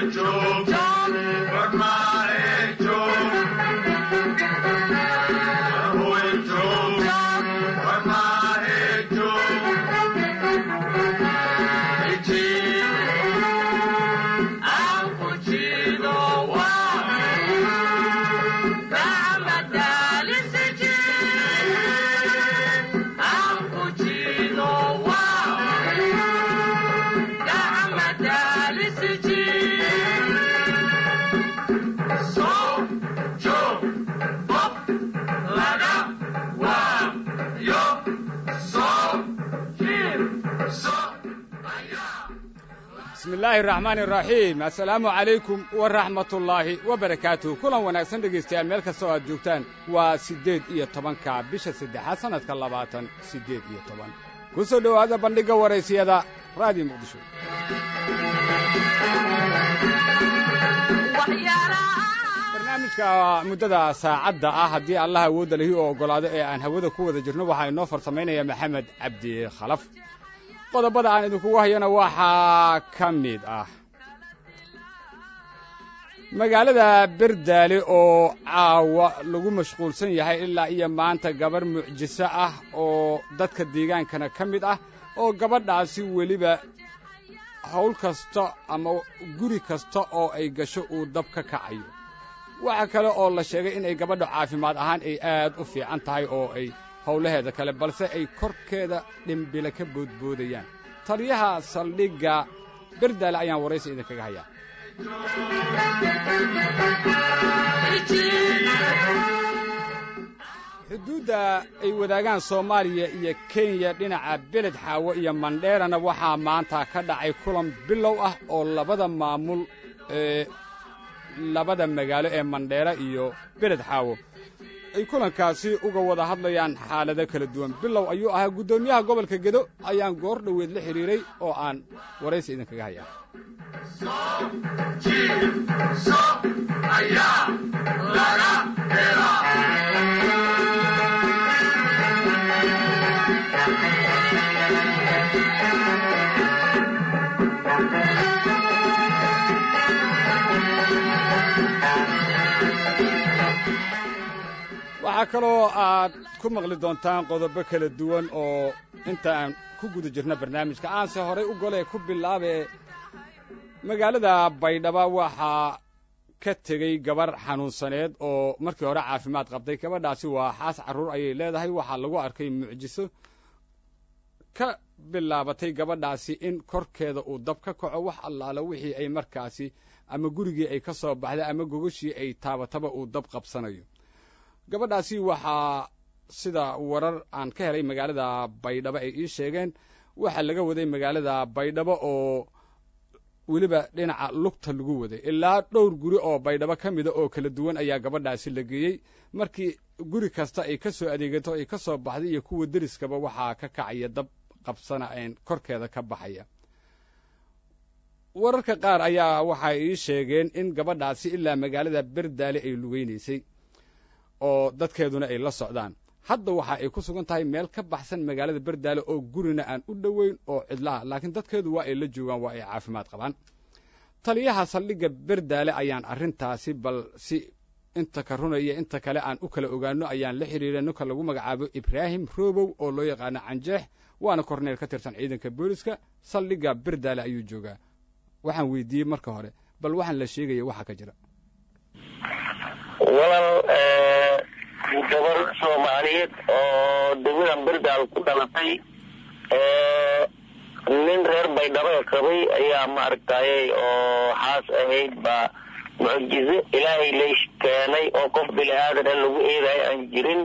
bismi illaahi araxmaani araxiim assalaamu calaykum waraxmatullaahi wabarakaatuh kulan wanaagsan dhegaystayaal meel kasta oo aad joogtaan waa siddeed iyo tobanka bisha saddexaad sannadka labaatan siddeed iyo toban ku soo dhowaada bandhigga waraysiyada raadiyo muqdisho barnaamijka muddada saacadda ah haddii allah awoodda lahi oo oggolaado ee aan hawada ku wada jirno waxaa inoo farsamaynayaa maxamed cabdi khalaf qodobada aan idinkugu hayana waxaa ka mid ah magaalada berdaale oo caawa lagu mashquulsan yahay ilaa iyo maanta gabarh mucjiso ah oo dadka deegaankana ka mid ah oo gabadhaasi weliba hawl kasta ama guri kasta oo ay gasho uu dab ka kacayo waxa kale oo la sheegay inay gabadha caafimaad ahaan ay aad u fiican tahay oo ay howlaheeda kale balse ay korkeeda dhimbile ka boodboodayaan taliyaha saldhigga berdaale ayaan waraysi idinkaga hayaa xuduudda ay wadaagaan soomaaliya iyo kenya dhinaca beled xaawo iyo mandheerana waxaa maanta ka dhacay kulan bilow ah oo labada maamul ee labada magaalo ee mandheera iyo beled xaawo ay kulankaasi uga wada hadlayaan xaalado kala duwan bilow ayuu ahaa guddoomiyaha gobolka gedo ayaan goor dhoweed la xidhiiray oo aan waraysi idinkaga hayaa waxaa kaloo aad ku maqli doontaan qodobo kala duwan oo inta aan ku guda jirno barnaamijka aanse horay u golee ku bilaabee magaalada baydhaba waxaa ka tegey gabar xanuunsaneed oo markii hore caafimaad qabtay gabadhaasi waa xaas carruur ayay leedahay waxaa lagu arkay mucjiso ka bilaabatay gabadhaasi in korkeeda uu dab ka kaco wax allaala wixii ay markaasi ama gurigii ay ka soo baxday ama gogashii ay taabataba uu dab qabsanayo gabadhaasi waxaa sida warar aan ka helay magaalada baydhabo ay ii sheegeen waxaa laga waday magaalada baydhabo oo weliba dhinaca lugta lagu waday ilaa dhowr guri oo baydhabo ka mida oo kala duwan ayaa gabadhaasi la geeyey markii guri kasta ay ka soo adeegato ay ka soo baxday iyo kuwa deriskaba waxaa ka kacaya dab qabsana een korkeeda ka baxaya wararka qaar ayaa waxay ii sheegeen in gabadhaasi ilaa magaalada berdaale ay lugeynaysay oo dadkeeduna ay la socdaan hadda waxa ay ku sugan tahay meel ka baxsan magaalada berdaale oo gurina aan u dhoweyn oo cidlaha laakiin dadkeedu waa ay la joogaan waa ay caafimaad qabaan taliyaha saldhigga berdaale ayaan arrintaasi bal si inta ka runaya inta kale aan u kala ogaano ayaan la xidhiiray ninka lagu magacaabo ibraahim robow oo loo yaqaano canjeex waana korneel ka tirsan ciidanka booliska saldhigga berdaale ayuu joogaa waxaan weydiiyey marka hore bal waxaan la sheegaya waxa ka jira walal gabar soomaaliyeed oo degmadan berdaal ku dhalatay nin reer baydhabo qabay ayaa maaragtay oo xaas ahayd baa mucjizo ilaahay lay keenay oo qof bini aadana lagu eedayo aan jirin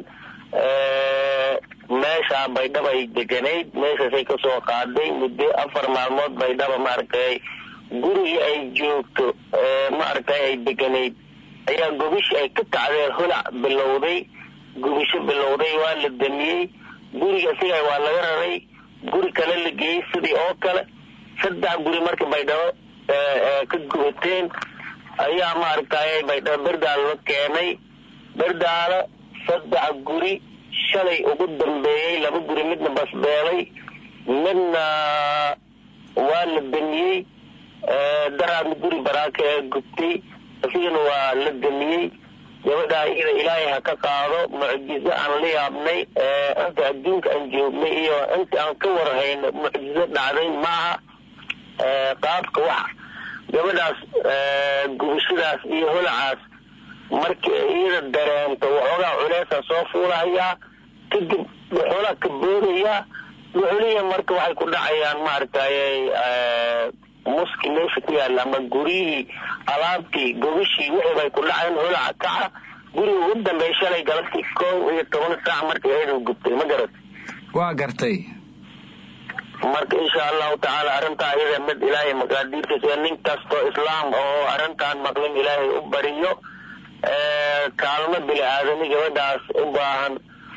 meeshaa baydhaba ay deganayd meeshaasay kasoo qaaday muddo afar maalmood baydhaba maaragtay gurigii ay joogto maaragtay ay deganayd ayaa gobishi ay ka kacdeen holac bilowday gubisho bilowday waa la damiyey guriga isaga waa laga raray guri kale la geeyey sidii oo kale saddex guri marka baydhabo ka gubateen ayaa maaragtay baydhabo berdaalo la keenay berdaalo saddex guri shalay ugu dambeeyey laba guri midna basbeelay midna waa la damiyey daraadna guri baraaka ee gubtay isigana waa la gemiyey gabadhaa iyada ilaahay ha ka qaado mucjizo aan la yaabnay inta adduunka aan joognay iyo inta aan ka warhayno mucjizo dhacday maaha qaabka wax gabadhaas gubashadaas iyo holacaas markii iyada dareento waxoogaa culeesa soo fuulahayaa kadib waxoolaa ka boodayaa wuxuliya marka waxay ku dhacayaan maaragtay muski meesha ku yaalla ama guryihii alaabtii gogashii wixii bay ku dhaceen holaca kaca guriga ugu dambeey shalay galabtii kow iyo toban saac markii ayadu gubtay ma garat waa gartay marka insha allahu tacaala arrintaa iyada mid ilaahay maqaadiirtiisa nin kastoo islaam oo arrintaan maqlin ilaahay u bariyo kaalmo bini aadami gabadhaas u baahan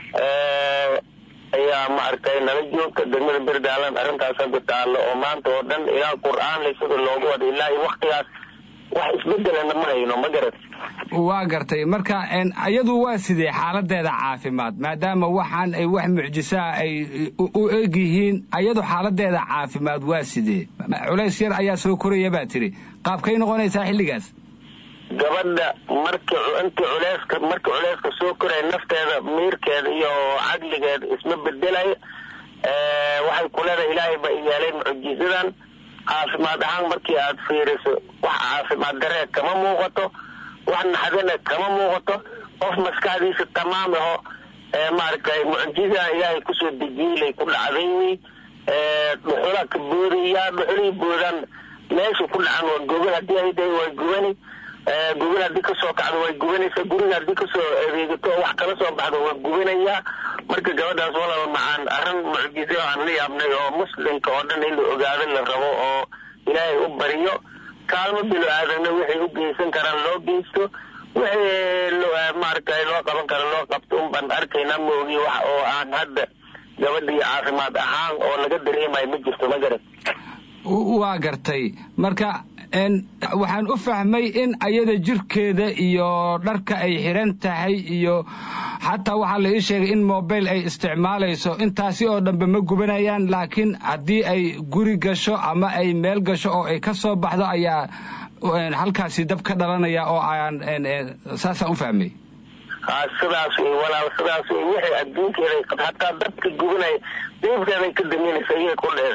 ayaa maaragtay nala joogta degmada berdaalan arrintaas hadda taallo oo maanta oo dhan ilaa qur-aan le sida loogu wada ilaa iyo waktigaas wax isbedelana ma hayno ma garat waa gartay marka iyadu waa sidee xaaladeeda caafimaad maadaama waxaan ay wax mucjisaa ay u eg yihiin iyadu xaaladeeda caafimaad waa sidee culays yar ayaa soo koraya baa tiri qaabkay noqonaysaa xilligaas gabadha marki intii culeyska markii culeyska soo koraya nafteeda miirkeeda iyo caqligeeda isma bedelayo waxay ku leedahay ilaahay ba yeelay mucjisadan caafimaad ahaan markii aad fiiriso wax caafimaad daree kama muuqato wax naxdana kama muuqato qof maskaxdiisa tamaam aho maaragtay mucjisadan ilaahay kusoo dejiilay ku dhacday wey dhuxulaa ka boodaya dhuxulihii boodaan meesha ku dhacan waa gobol haddii ay dahay waa gubani gobol haddii kasoo kacdo way gubanaysaa guriga haddii kasoo adeegato wax kala soo baxdo waa gubanayaa marka gabadhaas walaba macaan arrin mucjizo aan la yaabnay oo muslimka oo dhan in la ogaado la rabo oo ilaahay u bariyo kaalmo bilo aadamna waxay u geysan karaan loo geysto wixii maaragtay loo qaban kara loo qabto un baan arkaynaa moogi wax oo aan hadda gabadha iyo caafimaad ahaan oo laga dareemayo ma jirto ma garan waa gartay marka waxaan u fahmay in ayada jirkeeda iyo dharka ay xiran tahay iyo xataa waxaa la ii sheegay in mobile ay isticmaalayso intaasi oo dhanbe ma gubanayaan laakiin haddii ay guri gasho ama ay meel gasho oo ay ka soo baxdo ayaa halkaasi dab ka dhalanaya oo aan saasaan u fahmay sidaas wey walaal sidaas wey wixii adduunkeeda hataa dabka gubanaya deebkeeday ka daminaysa iyaga kudheeda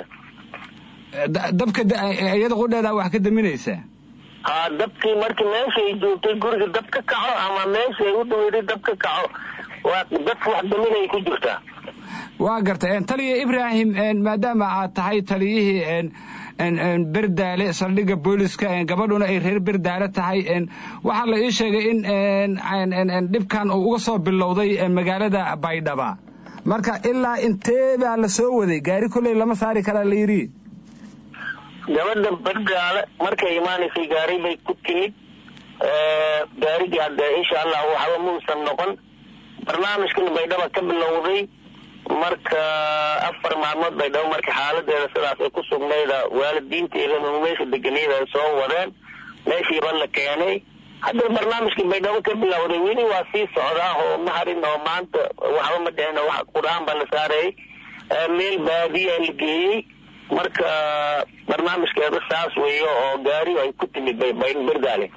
dabka iyada qudheeda wax ka daminaysaa ha dabkii markii meeshaay joogtay guriga dab ka kaco ama meeshaay u dhaweyday dab ka kaco waa dadka wax daminay ku jirtaa waa gartay taliya ibraahim maadaama aad tahay taliyihii berdaale saldhigga booliska gabadhuna ay reer berdaale tahay waxaa la ii sheegay in dhibkan uu uga soo bilowday magaalada baydhaba marka ilaa intee baa la soo waday gaari kolley lama saari karaa la yidhi gabadha berdaale markay imaanaysay gaari bay ku timid gaarigii hadde insha allah waxba muusan noqon barnaamijkan baydhaba ka bilowday marka afar maalmood baydhabo marka xaaladeeda sidaas ay ku sugnayda waalidiinteeda meesha deganiyada ay soo wadeen meeshiiba la keenay hadda barnaamijkii baydhabo ka bilowday weli waa sii socdaa oo ma harin oo maanta waxba ma dhicin wax qur-aan baa la saarayay meel baadiya la geeyey marka barnaamijkeeda saas weeyo oo gaari ay ku timid berdaale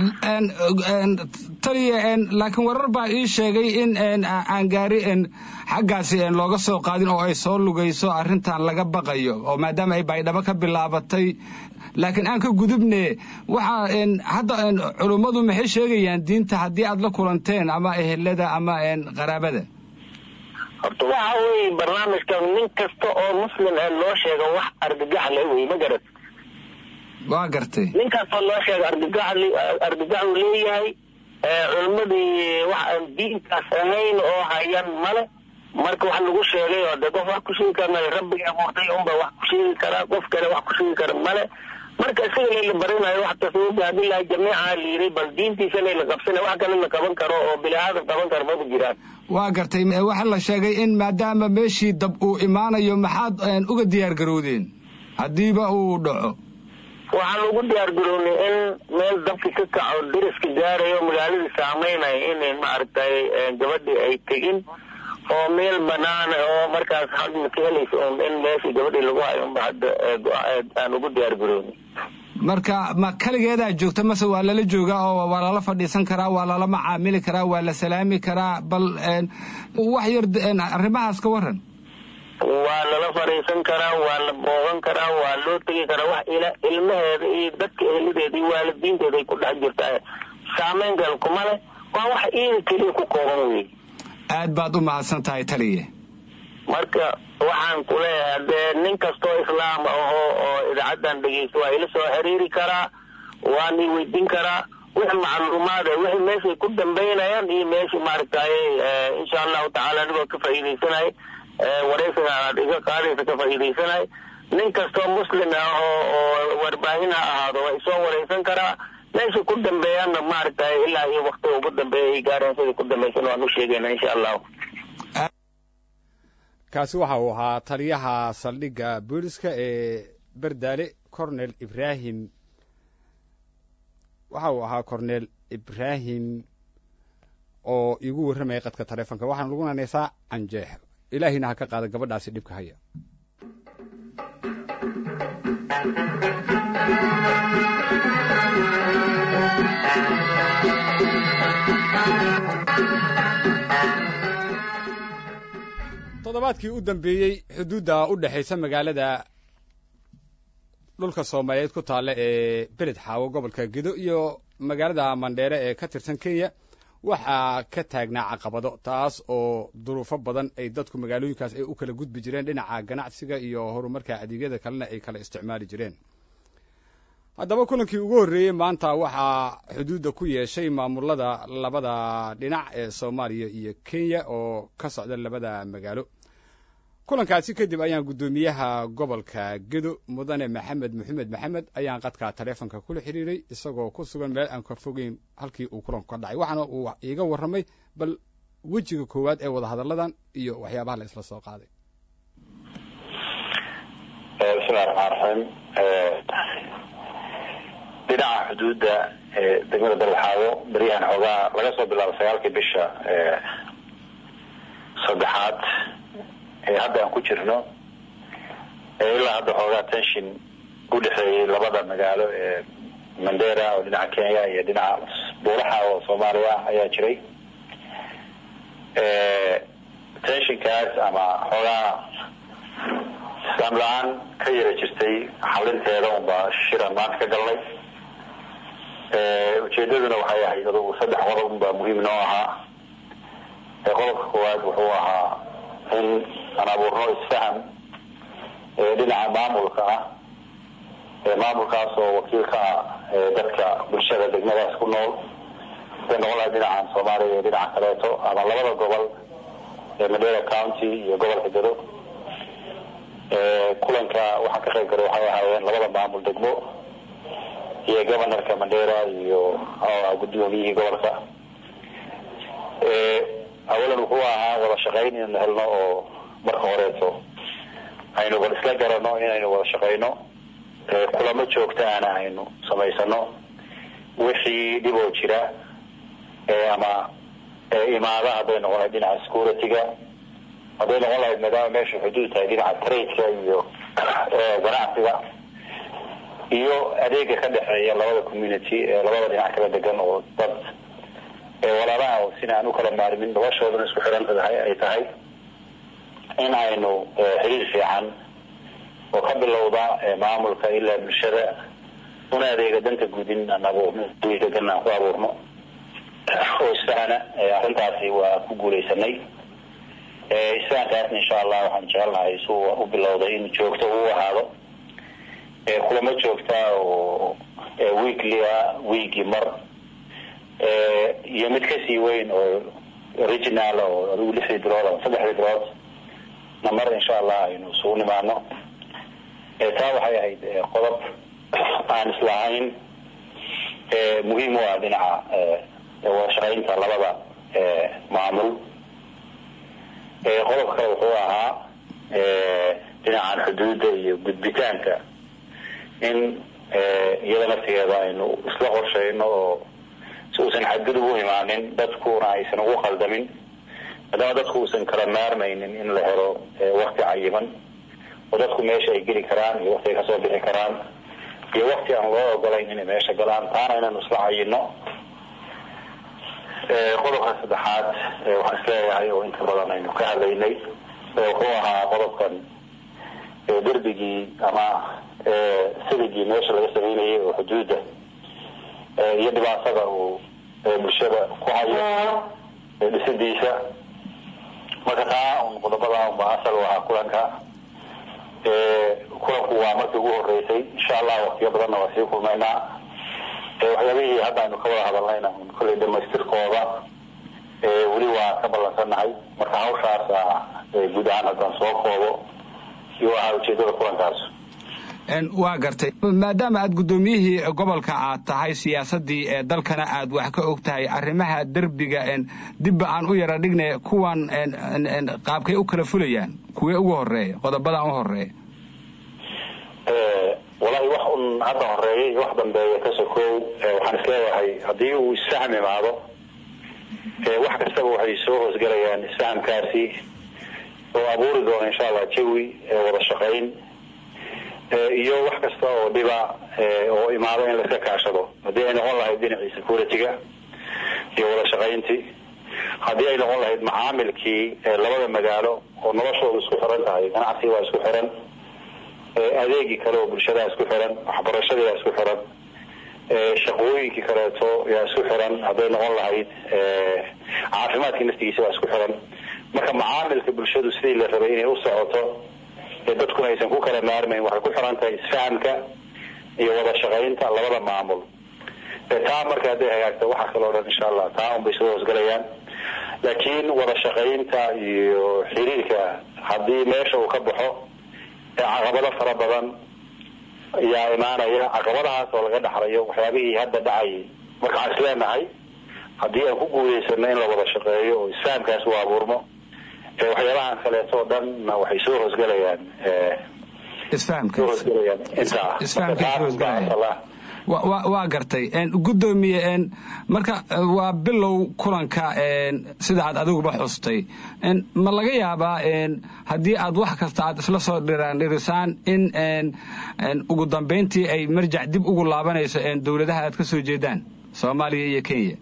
taliya laakiin warar baa ii sheegay in aan gaari xaggaasi looga soo qaadin oo ay soo lugayso arrintan laga baqayo oo maadaama ay baydhabo ka bilaabatay laakiin aan ka gudubne waxa hadda culummadu maxay sheegayaan diinta haddii aad la kulanteen ama ehelada ama qaraabada horta waxa weeye barnaamijkan nin kasta oo muslim ee loo sheego wax argagax le wey ma garat waa gartay nin kastoo loo sheego argagax argagax uu leeyahay culimmadii wax aan diinkaas ahayn oo hayan male marka wax lagu sheegay oo de qof wax ku sheegi karna rabbigii abuurtay unba wax ku sheegi karaa qof kale wax ku sheegi kara male marka isaga layla barinayo wax tasawufi hadilahi jamiica la yiri bal diintiisa layla qabsana wax kale la qaban karo oo bini aadan qaban karo maba jiraan waa gartay waxaa la sheegay in maadaama meeshii dab uu imaanayo maxaad uga diyaar garowdeen haddiiba uu dhaco waxaan ugu diyaar garownay in meel dabki ka kaco deriska gaarayo magaaladii saameynaya in maaragtay gabadhii ay tegin oo meel banaana oo markaas hadma ka helaysa un in meeshii gabadhii lagu hayo unba hadda aan ugu diyaar garownay marka ma kaligeedaa joogta mase waa lala joogaa oo waa lala fadhiisan karaa waa lala macaamili karaa waa la salaami karaa bal wax yar arrimahaas ka waran waa lala fadhiisan karaa waa la boogan karaa waa loo tegi karaa wax ila ilmaheeda iyo dadka ehlideeda iyo waalidiinteeda ay ku dhex jirtaa saameyn gal kuma leh waa wax iida keliya ku kooban wey aad baad u mahadsan tahay taliye marka waxaan ku leeyahay dee nin kastoo islaam aho oo idaacaddan dhegeysta waa ila soo xiriiri karaa waan i weydiin karaa wix macluumaad wixii meeshay ku dambaynayaan iyo meeshii maaragtaye insha allahu tacaala anigoo ka faa'iidaysanay wareysiga aad iga qaadaysa ka faa'iidaysanay nin kastoo muslim ah oo oo warbaahin ha ahaado waa isoo wareysan karaa meesha ku dambeeyaanna maaragtaye ilaa iyo waktiga ugu dambeeya ay gaareen sidai ku dambaysan waan u sheegayna insha allahu kaasi waxa uu ahaa taliyaha saldhigga booliska ee berdaale cornel ibrahim waxa uu ahaa cornel ibrahim oo iigu warramayay qadka taleefonka waxaana lagu nanaysaa canjeex ilaahiyna ha ka qaada gabadhaasi dhibka haya toddobaadkii u dambeeyey xuduudda u dhexaysa magaalada dhulka soomaaliyeed ku taalla ee beled xaawo gobolka gedo iyo magaalada mandheere ee ka tirsan kenya waxaa ka taagnaa caqabado taas oo duruufo badan ay dadku magaalooyinkaas ay u kala gudbi jireen dhinaca ganacsiga iyo horumarka adeegyada kalena ay kala isticmaali jireen haddaba kulankii ugu horreeyey maanta waxaa xuduudda ku yeeshay maamulada labada dhinac ee soomaaliya iyo kenya oo ka socda labada magaalo kulankaasi kadib ayaan guddoomiyaha gobolka gedo mudane maxamed maxamed maxamed ayaan qadka taleefonka kula xiriiray isagoo ku sugan meel aan ka fogeyn halkii uu kulanku ka dhacay waxaana uu iiga warramay bal wejiga koowaad ee wadahadalladan iyo waxyaabaha la isla soo qaaday bismillahi raxmaan raxiim dhinaca xuduudda degmada dalxaawo beryahan xoogaa laga soo bilaabo sagaalkii bisha saddexaad ee hadda aan ku jirno ilaa hadda xoogaa tension u dhexeeyey labada magaalo ee mandera oo dhinaca kenya iyo dhinaca buulaxa oo soomaaliya ayaa jiray tensionkaas ama xoogaa islaam la-aan ka yara jirtay xalinteeda unbaa shiran maanta ka galnay ujeedaduna waxay ahayd adugu saddex qodob unbaa muhiim noo ahaa qodobka koowaad wuxuu ahaa in aan abuurno isfaham dhinaca maamulka ah maamulkaas oo wakiil ka ah dadka bulshada degmadaas ku nool haday noqon lahay dhinacan soomaaliya iyo dhinaca kaleeto ama labada gobol ee mandera county iyo gobolka gado kulanka waxaa ka qayb galay waxay ahaayeen labada maamul degmo iyo governorka mandera iyo guddoomiyihii gobolka awalan wuxuu ahaa wada shaqayn inaynu helno oo marka horeeto aynu bal isla garano inaynu wada shaqayno kulamo joogtaana aynu samaysano wixii dhiboo jira ama imaada hadday noqon lahayd dhinaca security-ga hadday noqon lahayd maadaama meesha xuduud tahay dhinaca trade-ka iyo ganacsiga iyo adeega ka dhexeeya labada community ee labada dhinac kala degan oo dad walaalaha oo sina aan u kala maarmin noloshoodana isku xiran tahay ay tahay in aynu xiriir fiican oo ka bilowda maamulka ilaa bulshada una adeega danta guudin aan abuurno degan aan ku abuurno oo isfahana arrintaasi waa ku guuleysanay isfahankaasna insha allah waxaan jecelnahay suu u bilowday in joogto uu ahaado kulamo joogta oo weekly ah weekii mar iyo mid kasii weyn oo original oo adigu lixdii bilood ama saddexdii bilood na mar insha allah aynu isugu nimaano taa waxay ahayd qodob aan islahayn muhiim u ah dhinaca wada shaqaynta labada maamul qodobka kale wuxuu ahaa dhinacan xuduudda iyo gudbitaanka in iyada naftigeeda aynu isla qorsheyno oo si uusan xadgudub u imaanin dadkuna aysan ugu qaldamin maadaama dadku uusan kala maarmaynin in la helo wakti cayiman oo dadku meesha ay geli karaan iyo wakti ay kasoo bixi karaan iyo wakti aan loo ogolayn inay meesha galaan taana inaynu isla cayino qodobka saddexaad waxaan isleeyahay oo inta badan aynu ka hadlaynay wuxuu ahaa qodobkan derbigii ama siligii meesha laga sameynayay oo xuduudda iyo dhibaatada uu bulshada ku hayo dhisidiisa marka taa un qodobada unba asal u ahaa kulanka kulanku waa markii ugu horeysay insha allah waktiyo badanna waa sii kulmaynaa waxyaabihii hadda aynu ka wada hadalnayna kolley dhamaystirkooda weli waa ka ballansannahay marka hawshaasa guud ahaan haddaan soo koobo iyo ahaa ujeedada kulankaas waa gartay maadaama aad guddoomiyihii gobolka aad tahay siyaasadii ee dalkana aad wax ka og tahay arrimaha derbiga dibba aan u yara dhignay kuwan qaabkay u kala fulayaan kuwee ugu horeeya qodobadaan u horeeya walahi wax un hadda horeeya iyo wax dambeeya ka sokow waxaan isleeyahay haddii uu isfahm imaado wax kastaba waxay soo hoosgelayaan isfahamkaasi oo abuuri doona insha allah jawi wada shaqayn iyo wax kasta oo dhiba oo imaado in laiska kaashado haddii ay noqon lahayd dhinacii security-ga iyo wada shaqayntii haddii ay noqon lahayd macaamilkii labada magaalo oo noloshooda isku xiran tahay ganacsi waa isku xiran adeegii kale oo bulshadaa isku xiran waxbarashadii waa isku xiran shaqooyinkii kaleeto yaa isku xiran hadday noqon lahayd caafimaadkii naftigiisa waa isku xiran marka macaamilka bulshadu sidii la rabay inay u socoto dadkuna aysan ku kala maarmayn waxay ku xiran tahay isfahamka iyo wada shaqaynta labada maamul taa marka hadday hagaagto waxaa kaloo dhan insha allah taa unbay soo hoosgalayaan laakiin wada shaqaynta iyo xiriirka haddii meesha uu ka baxo caqabado fara badan ayaa imaanaya caqabadahaas oo laga dhaxlayo waxyaabihii hadda dhacayay marka waxaan isleenahay haddii aan ku guuleysano in la wada shaqeeyo oo isfahamkaas uu abuurmo waxyaabahan kaleeto o dhanna waxay soo hoosgelayaan waa gartay guddoomiye marka waa bilow kulanka sida aad adiguba xustay ma laga yaabaa haddii aad wax kasta aad isla soo dhirandhirisaan in ugu dambayntii ay marjac dib ugu laabanayso dowladaha aad ka soo jeedaan soomaaliya iyo kenya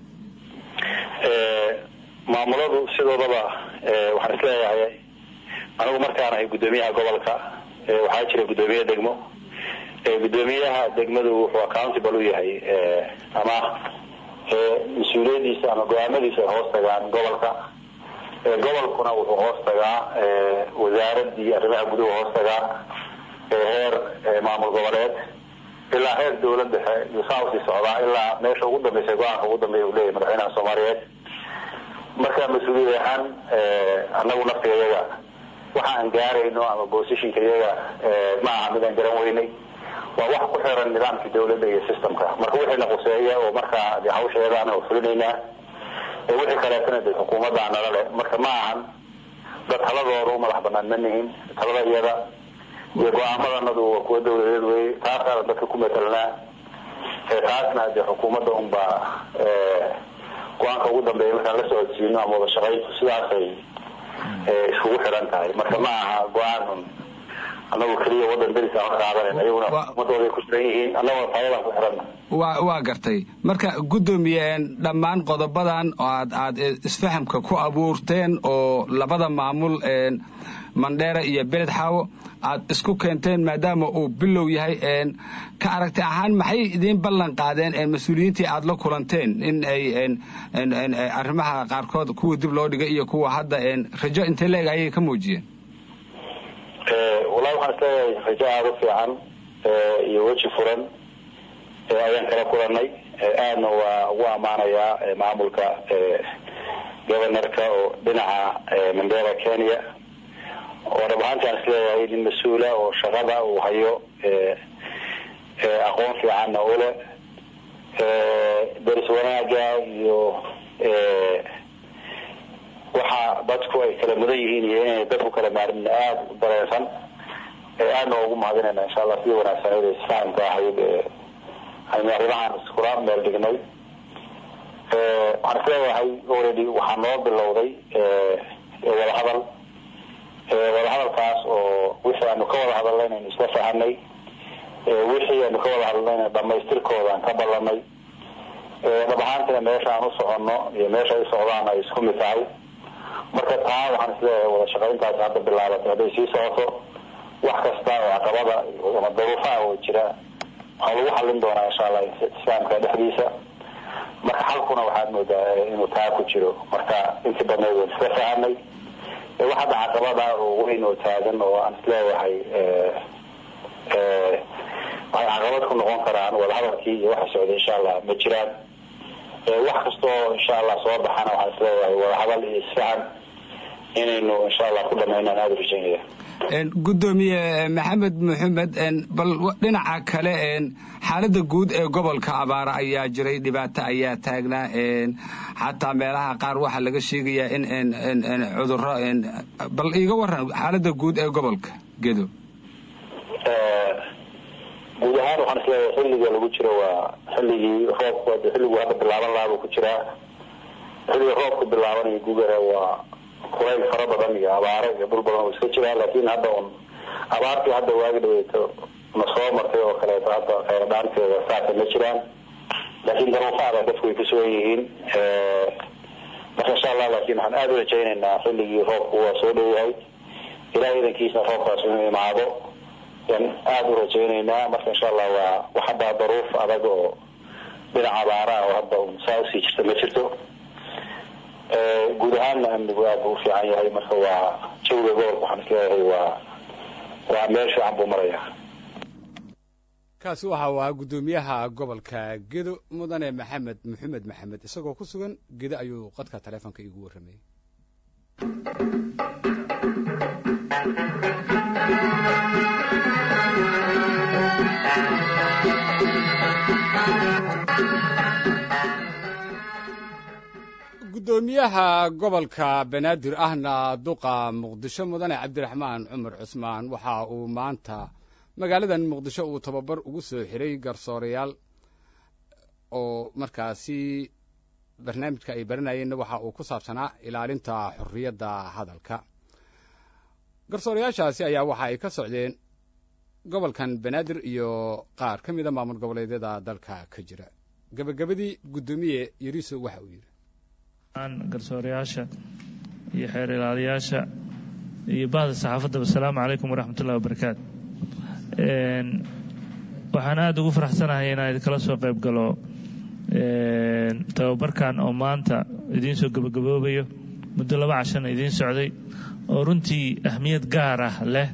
maamuladu sidoodaba waxaan isleeyahay anigu markaan ahay guddoomiyaha gobolka waxaa jira guddoomiye degmo guddoomiyaha degmadu wuxuu accountable u yahay ama mas-uuliyadiisa ama go-aamadiisa ay hoos tagaan gobolka gobolkuna wuxuu hoos tagaa wasaaradii arrimaha guduhu hoos tagaa heer maamul goboleed ilaa heer dawlad dhexe iyo saa usii socdaa ilaa meesha ugu dambeysa go-aanka ugu dambeeya uu leeyahay madaxweynaha soomaaliyeed marka mas-uuliyad ahaan anagu naftiga iyaga waxa aan gaarayno ama bosishinka iyaga ma aha mid aan garan weynay waa wax ku xiran nidaamkii dawladda iyo systemka marka wixiina quseeya oo markaa de hawsheedaan oo fulinaynaa wixii kaleetana de xukuumadda nala leh marka ma ahan dad taladooda u madax banaan ma nihin talada iyada iyo go-aamadanadu waa kuwa dawladeed wey taasaana dadka ku matelnaa taasna de xukuumadda unbaa go-aanka ugu dambeeya markaan la socodsiino ama wada shaqayntu sidaasay iskugu xiran tahay marka ma aha go-aan anagu keliya wadan deris aan ka qaadanan ayaguna ummadooday ku xiran yihiin annaguna taayadaan ku xiranna wa waa gartay marka guddoomiye dhammaan qodobadan oo aad aad isfahamka ku abuurteen oo labada maamul mandheera iyo beled xaawo aad isku keenteen maadaama uu bilow yahay ka aragti ahaan maxay idiin ballan qaadeen mas-uuliyiintii aad la kulanteen in ay arrimaha qaarkood kuwa dib loo dhigay iyo kuwa hadda rajo intee leeg ayay ka muujiyeen wallahi waxaan isleeyahay rajo aada u fiican iyo weji furan ayaan kala kulanay aadna waa ugu ammaanayaa maamulka governorka oo dhinaca mandera kenya oo dhab ahaanti aan isleeyahay nin mas-uula oo shaqada uu hayo aqoon fiicanna u leh deris wanaaga iyo waxa dadku ay kala mudan yihiin iyo inay dadku kala maarmin aada u dareensan aadna ugu mahadinayna insha allah sidii wanaagsaneyd ee isfahamka ahayd aynu arrimahaan iskula meel dhignay waxaan isleeyahay already waxaa noo bilowday wadahadal wadahadalkaas oo wixii aanu ka wada hadalnay inaynu isla fahanay wixii aynu ka wada hadlayna dhamaystirkooda aan ka ballanay dhab ahaantina meesha aan u soconno iyo meesha ay socdaan ay isku mid tahay marka taa waxaan isleeyahay wada shaqayntaasi hadda bilaabatay hadday sii socoto wax kasta oo caqabada ama daruufaha oo jira waxaa lagu xallin doonaa insha allah islaamka dhexdiisa marka xalkuna waxaad moodaa inuu taa ku jiro marka intii badneed waan iska fahamay wax hadda caqabada oo weyn oo taagan oo aan isleeyahay waxay caqabad ku noqon karaan wadahadalkii iyo waxa socday insha allah ma jiraan wax kastoo insha allah soo baxana waxaan isleeyahay wadahadal iyo isfahan inaynu insha allah ku dhamaynaan aada u rajaynaya gudoomiye maxamed maxamed bal dhinaca kale xaalada guud ee gobolka abaara ayaa jiray dhibaato ayaa taagnaa xataa meelaha qaar waxaa laga sheegayaa in cuduro bal iiga waran xaalada guud ee gobolka gedo guud ahaan waxaan isleeyahay xilliga lagu jiro waa xilligii roobku xilligu hadda bilaaban lahaa buu ku jiraa xilliga roobku bilaabanayo gugara waa kulayl fara badan iyo abaaro iyo dhul badan oo iska jiraa laakiin hadda un abaartii hadda waagi dhaweyto na soo martay oo kaleeto hadda kheyradhaanteeda saasa ma jiraan laakiin daruufaada dadku way kusugan yihiin marka insha allah laakiin waxaan aada u rajaynaynaa xilligii roobku waa soo dhowayahay ilaah idankiisna roobkaas inuu imaado yan aada u rajaynaynaa marka insha allah waa wax hadda daruuf adag oo dhinaca abaaraha oo hadda un saa usii jirta ma jirto guud ahaanna amnigu aad buu u fiican yahay marka waa jawiga gobolka waxaan isleeyahay waa waa meel fiican buu maraya kaasi waxa uu ahaa guddoomiyaha gobolka gedo mudane maxamed maxamed maxamed isagoo ku sugan gedo ayuu qadka taleefonka iigu warramayey guddoomiyaha gobolka banaadir ahna duqa muqdisho mudane cabdiraxmaan cumar cusmaan waxa uu maanta magaaladan muqdisho uu tababar ugu soo xiray garsoorayaal oo markaasi barnaamijka ay baranayeenna waxa uu ku saabsanaa ilaalinta xorriyadda hadalka garsoorayaashaasi ayaa waxa ay ka socdeen gobolkan banaadir iyo qaar ka mida maamul goboleedyada dalka ka jira gebagabadii guddoomiye yariso waxa uu yidhi garsoorayaasha iyo xeer ilaaliyaasha iyo bahda saxaafaddaba asalaamu calaykum waraxmatullahi wabarakaatu waxaan aada ugu faraxsanahay inaan idinkala soo qayb galo tababarkan oo maanta idiin soo gebagaboobayo muddo laba cashana idiin socday oo runtii ahmiyad gaar ah leh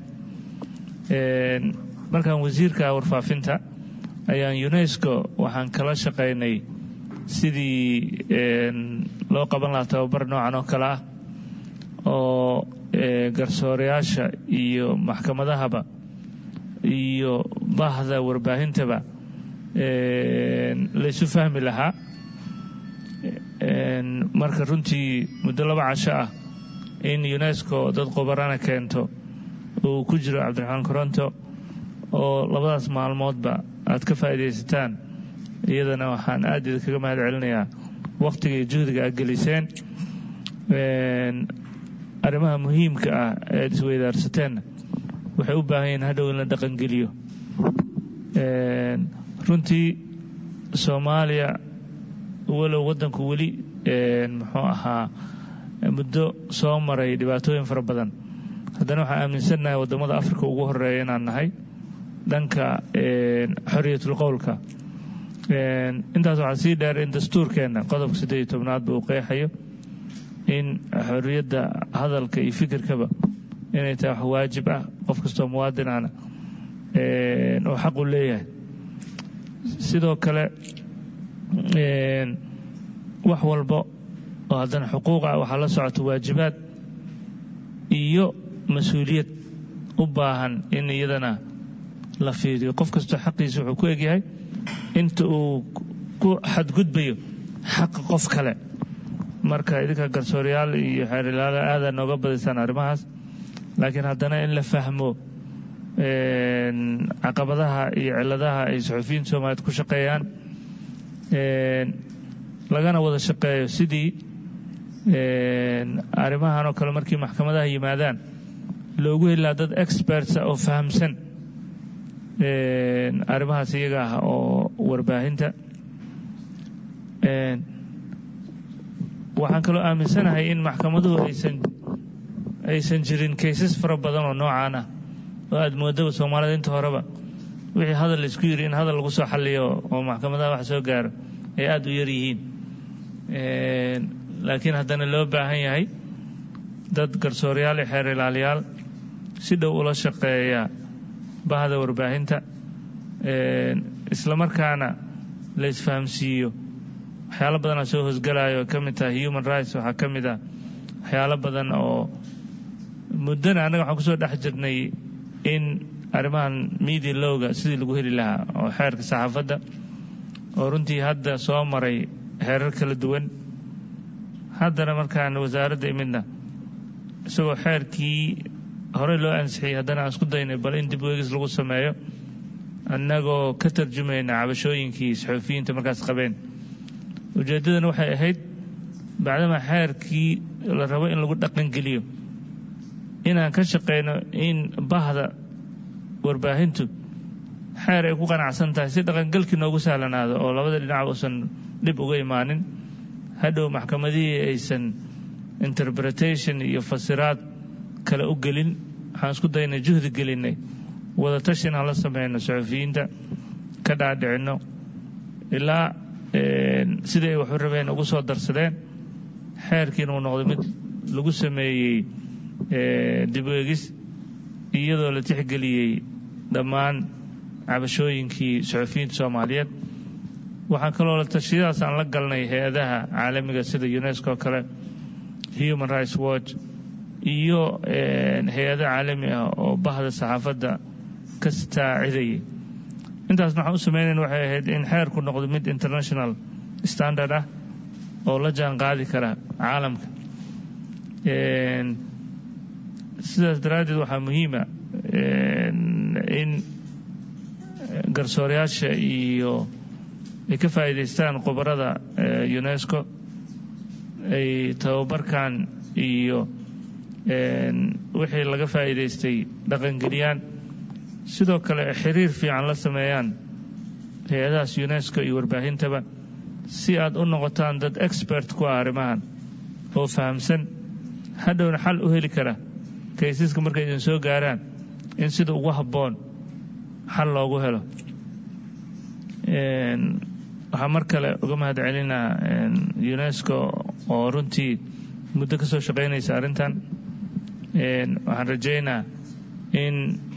markaan wasiirka warfaafinta ayaan unesco waxaan kala shaqaynay sidii loo qaban lahaa tababar noocan oo kale ah oo garsoorayaasha iyo maxkamadahaba iyo bahda warbaahintaba laysu fahmi lahaa marka runtii muddo laba casho ah in unesco dad qobarana keento uu ku jiro cabdiraxmaan koronto oo labadaas maalmoodba aad ka faa'iidaysataan iyadana waxaan aad idinkaga mahad celinayaa wakhtiga iyo juhdiga aad geliseen arrimaha muhiimka ah ee ad isweydaarsateen waxay u baahan yihiin hadhow in la dhaqangeliyo runtii soomaaliya walow waddanku weli muxuu ahaa muddo soo maray dhibaatooyin fara badan haddana waxaan aaminsannahay waddamada africa ugu horeeya inaan nahay dhanka xorriyatul qowlka intaas waxaa sii dheer in dastuurkeenna qodobka siddeed iyo tobnaadba uu qeexayo in xorriyadda hadalka iyo fikirkaba inay tahay wax waajib ah qof kastoo muwaadinana oo xaq u leeyahay sidoo kale wax walba oo haddana xuquuq ah waxaa la socota waajibaad iyo mas-uuliyad u baahan in iyadana la fiiriyo qof kastoo xaqiisa wuxuu ku egyahay inta uu ku xadgudbayo xaqa qof kale marka idinka garsoorayaal iyo xeerilaala aada nooga badaysaan arrimahaas laakiin haddana in la fahmo caqabadaha iyo ciladaha ay saxufiyiinta soomaaliyeed ku shaqeeyaan lagana wada shaqeeyo sidii arrimahan oo kale markii maxkamadaha yimaadaan loogu helaa dad expertsa oo fahamsan arrimahaas iyaga ah oo warbaahinta waxaan kaloo aaminsanahay in maxkamaduhu aysan aysan jirin kaysas fara badan oo noocaan ah oo aada moodaba soomaalida inta horeba wixii hadal laisku yiri in hadal lagu soo xalliyo oo maxkamadaha wax soo gaaro ay aada u yar yihiin laakiin haddana loo baahan yahay dad garsooryaal iyo xeer ilaaliyaal si dhow ula shaqeeya bahda warbaahinta islamarkaana la isfahamsiiyo waxyaalo badanaa soo hosgalayo ka mid tahay human rights waxaa ka mid ah waxyaalo badan oo muddana annaga waxaan kusoo dhex jirnay in arrimahan media lowga sidii lagu heli lahaa oo xeerka saxaafadda oo runtii hadda soo maray xeerar kala duwan haddana markaan wasaaradda imidna isagoo xeerkii horey loo ansixiyey haddana aan isku daynay bal in dib weegis lagu sameeyo annagoo ka tarjumayna cabashooyinkii saxuufiyiinta markaas qabeen ujeeddadana waxay ahayd bacdama xeerkii la rabo in lagu dhaqangeliyo inaan ka shaqayno in bahda warbaahintu xeer ay ku qanacsan tahay si dhaqangelkii noogu sahlanaado oo labada dhinac uusan dhib uga imaanin hadhow maxkamadihii aysan interpretation iyo fasiraad kale u gelin waxaan isku daynay juhdi gelinay wada tashi inaan la sameyno saxuufiyiinta ka dhaadhicinno ilaa sidai ay waxu rabeen ugu soo darsadeen xeerkiina uu noqday mid lagu sameeyey dib eegis iyadoo la tixgeliyey dhammaan cabashooyinkii saxuufiyiinta soomaaliyeed waxaan kaloo la tashiyadaas aan la galnay hay-adaha caalamiga sida unesco kale human rights watch iyo hay-ado caalami ah oo bahda saxaafadda ka staacidayay intaasna waxaan u sameynayna waxay ahayd in xeerku noqdo mid international standard ah oo la jaan qaadi kara caalamka sidaas daraaddeed waxaa muhiima in garsoorayaasha iyo ay ka faa'iidaystaan khubarada unesco ay tababarkan iyo wixii laga faa'iidaystay dhaqangeliyaan sidoo kale xiriir fiican la sameeyaan hay-adahaas unesco iyo warbaahintaba si aad u noqotaan dad expert ku ah arrimahan oo fahamsan hadhowna xal u heli kara kaysaska markay idin soo gaaraan in sida ugu habboon xal loogu helo waxaa mar kale uga mahad celinaa unesco oo runtii muddo ka soo shaqaynaysa arrintan waxaan rajaynaa in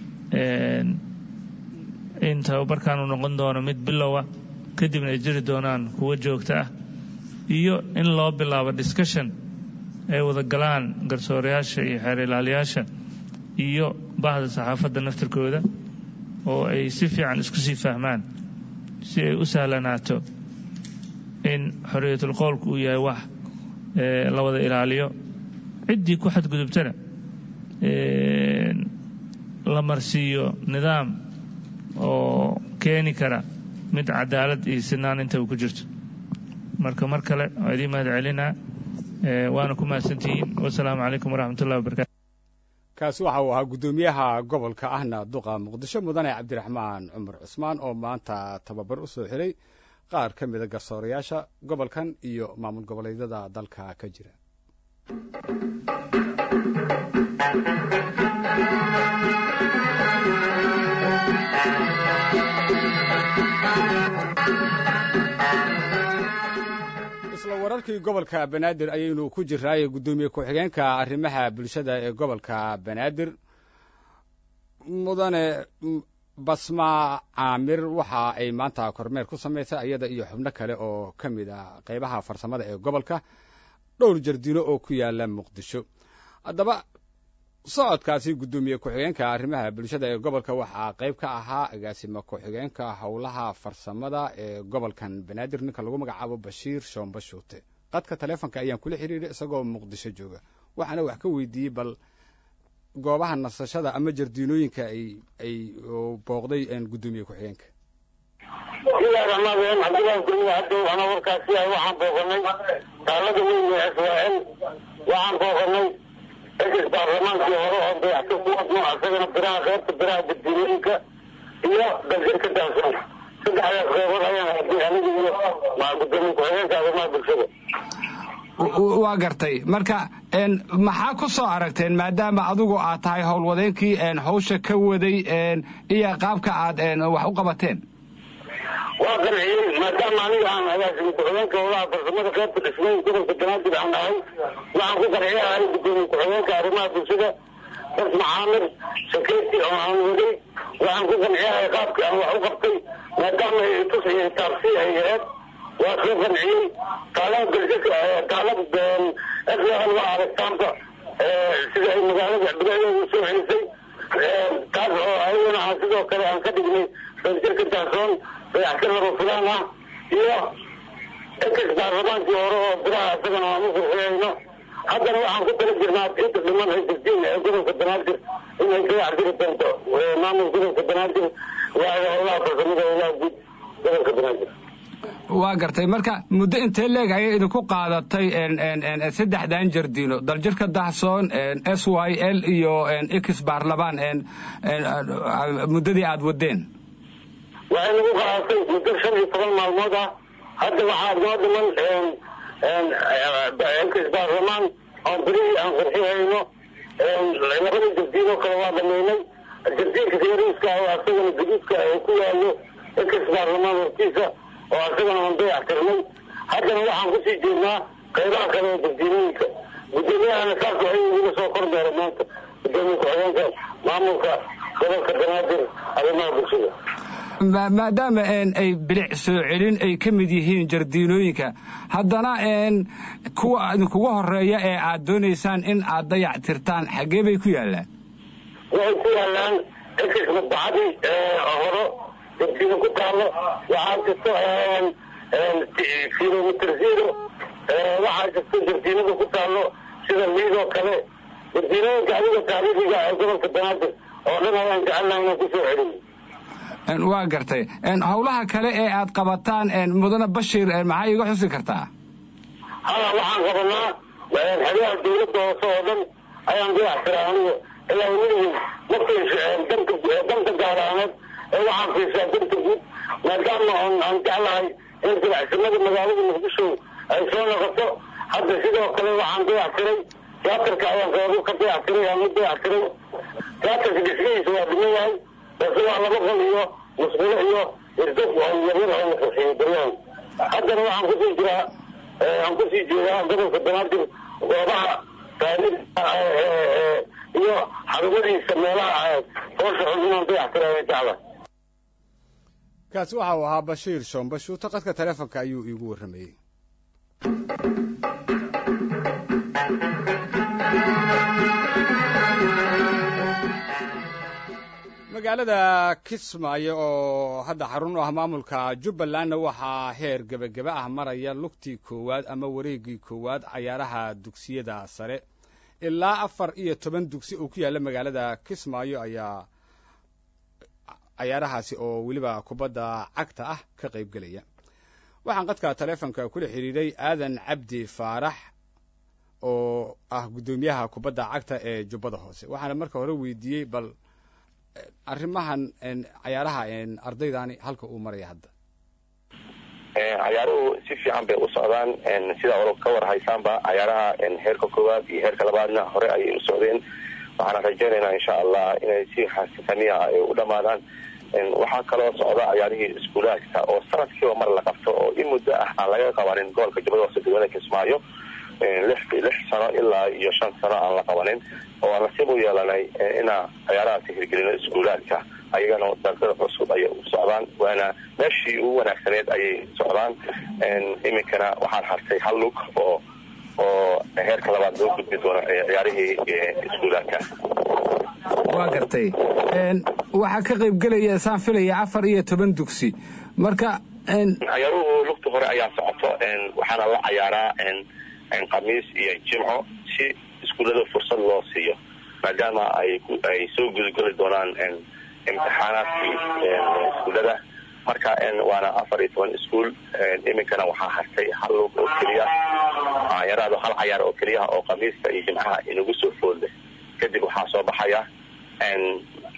in tababarkan uu noqon doono mid bilowa kadibna ay jiri doonaan kuwo joogto ah iyo in loo bilaabo discussion ay wada galaan garsoorayaasha iyo xeer ilaaliyaasha iyo bahda saxaafadda naftirkooda oo ay si fiican isku sii fahmaan si ay u sahlanaato in xorriyatul qowlku uu yahay wax la wada ilaaliyo ciddii ku xadgudubtana la marsiiyo nidaam oo keeni kara mid cadaalad iyo sinaan intaba ku jirto marka mar kale waa idiin mahad celinaa waana ku mahadsantihiin wasalaamu calaykum waraxmat ullahi wabarakatu kaasi waxa uu ahaa guddoomiyaha gobolka ahna duqa muqdisho mudane cabdiraxmaan cumar cusmaan oo maanta tababar u soo xiray qaar ka mida garsoorayaasha gobolkan iyo maamul goboleedyada dalka ka jira isla wararkii gobolka banaadir ayaynu ku jirnaaye guddoomiye ku-xigeenka arrimaha bulshada ee gobolka banaadir mudane basma caamir waxa ay maanta kormeer ku samaysay iyada iyo xubno kale oo ka mid a qeybaha farsamada ee gobolka dhowr jardino oo ku yaala muqdisho haddaba socodkaasi guddoomiye ku-xigeenka arrimaha bulshada ee gobolka waxaa qayb ka ahaa agaasima ku-xigeenka howlaha farsamada ee gobolkan banaadir ninka lagu magacaabo bashiir shoomba shuute qadka taleefonka ayaan kula xiriiray isagoo muqdisho jooga waxaana wax ka weydiiyey bal goobaha nasashada ama jardiinooyinka ay ay booqday guddoomiye ku-xigeenka bismillahi raxmaan raxiim cabdillahi goliya haddow ana warkaasi ah waxaan booqanay taalada weyn ee israaciil waxaan booqanay ex baarlamaankii hore oo dayaxka kuwadno asagana biraha qeybta biraha jardiinooyinka iyo daljirka daansoon saddexdaas qeybood ayaan haday aniga iyo gudoomiye ku-xigeenka arrimaha bulshada waa gartay marka maxaa ku soo aragteen maadaama adigu aad tahay howlwadeenkii hawsha ka waday iyo qaabka aad wax u qabateen waa qanciyey maadaama aniga aan agaasimi ku-xigeenka howlaha farsamada qaybta dhismooyin gobolka banaadir aan ahay waxaan ku qanciya ahay gudoomiye ku-xigeenka arrimaha bulshada bas maxaamir saketi oo aan waday waxaan ku qanciyahay qaabkii aan wax u qabtay maadaama ay tus iyo taabsi ay aheed waa soo qanciyey taalab galsika taalab ean waa aragtaanba sida ay magaalada biladeeda soo celisay taas oo ayagana aan sidoo kale aan ka dhignay daljirka daansoon dayaxsan laba fulaan ah iyo ex baarlamaankii hore oo biraha isagana aan u furxiyayno haddana waxaan ku tala jirnaa inta dhiman ay jirtiin ee gobolka banaadir inay dayax diri doonto maamul gobolka banaadir waaga howlaha farsamada howlaha guud gobolka banaadir waa gartay marka muddo intee leeg ayay idinku qaadatay saddexdan jardiino daljirka dahsoon s y l iyo x baarlamaan muddadii aada wadeen waxay nagu qaadatay muddo shan iyo toban maalmood ah hadda waxaa noo dhiman x baarlamaan oo berihii aan qurxihayno labada jardiinoo kale waa dhameynay jardiinka yariiska oo asagana gaduudka ay ku yaalo x baarlamaan hortiisa oo asagana aan dayax tirnay haddana waxaan kusii jeednaa qaybaha kale ee jardiinooyinka gudoomiyahana saas waxay iga soo kormeera maanta gudoomiye ku-xigeenka maamulka gobolka banaadir arrimaha bulshada maadaama ay bilic soo celin ay ka mid yihiin jardiinooyinka haddana kuwa idinkuga horeeya ee aad doonaysaan in aad dayac tirtaan xaggee bay ku yaallaan waxay ku yaallaan ex madbacadii horo jardiino ku taalo waxaa jirto kilomitr zero waxaa jirto jardiinada ku taalo sida liidoo kale jardiinooyinka adiga taariikhiga ee gobolka banaadir oo dhan ayaan jecelnaha inaan kusoo celin waa gartay howlaha kale ee aad qabataan mudane bashir maxaa iiga xusi kartaa hala waxaan qabanaa xeryaha dawladda hoose oo dhan ayaan dayax tiraa aniga ilaa weligeed ma fiisha danka danka gaaraaneed ee waxaan fiishaa danta guud maadaama aan jeclahay in dilacsimada magaalada muqdisho ay soo noqoto hadda sidoo kale waxaan dayax tiray tiyaatarka ayaan qeybo ka dayax tiray aan u dayax tiray tiyaatarka dhismihiisa waa dhiman yahay balse waa laba qol iyo musqulo iyo irdog oo yaryar oo la qurxiyey baryahan haddana waxaan kusii jiraa aan kusii jeedaa gobolka banaadir goobaha taariikha iyo xarumadiisa meelaha hoosha xun inaan dayax tiray ay jeclahay kaasi waxa uu ahaa bashiir shoon bashuuto qadka taleefonka ayuu iigu warramayey magaalada kismaayo oo hadda xarun u ah maamulka jubbalandna waxaa heer gebageba ah maraya lugtii koowaad ama wareeggii koowaad cayaaraha dugsiyada sare ilaa afar iyo toban dugsi oo ku yaalla magaalada kismaayo ayaa cayaarahaasi oo weliba kubadda cagta ah ka qayb gelaya waxaan qadka taleefonka kula xidhiidhay aadan cabdi faarax oo ah guddoomiyaha kubadda cagta ee jubbada hoose waxaana marka hore weydiiyey bal arrimahan cayaaraha ardaydani halka uu maraya hadda cayaaruhu si fiican bay u socdaan sida olo ka war haysaanba cayaaraha heerka koowaad iyo heerka labaadna hore ayay u socdeen waxaana rajaynaynaa insha allah inay si xasifaniya ay u dhamaadaan waxaa kaloo socda cayaarihii iskuulaadka oo sanadkiiba mar la qabto oo in muddo ah aan laga qabanin gobolka jubbada hoose degmada kismaayo lix lix sano ilaa iyo shan sano aan la qabanin oo aan nasiib u yeelanay inaa cayaarahaasi hirgelino iskuulaadka ayagana dalkada cusub ayay u socdaan waana meeshii ugu wanaagsaneed ayay socdaan iminkana waxaan hartay hal lug oo oo heerka labaad loo gudbi doono ciyaarihii iskuulaadka waa gartay waxaa ka qayb gelaya saan filaya afar iyo toban dugsi marka cayaaruhu lugta hore ayaa socoto waxaana la cayaaraa khamiis iyo jimco si iskuullada fursad loo siiyo maadaama ay ay soo gudageli doonaan imtixaanaadkii iskuullada marka waana afar iyo toban iskuol iminkana waxaa hartay hal lug oo keliya yaraado hal cayaar oo keliya oo khamiista iyo jimcaha inagu soo foodle kadib waxaa soo baxaya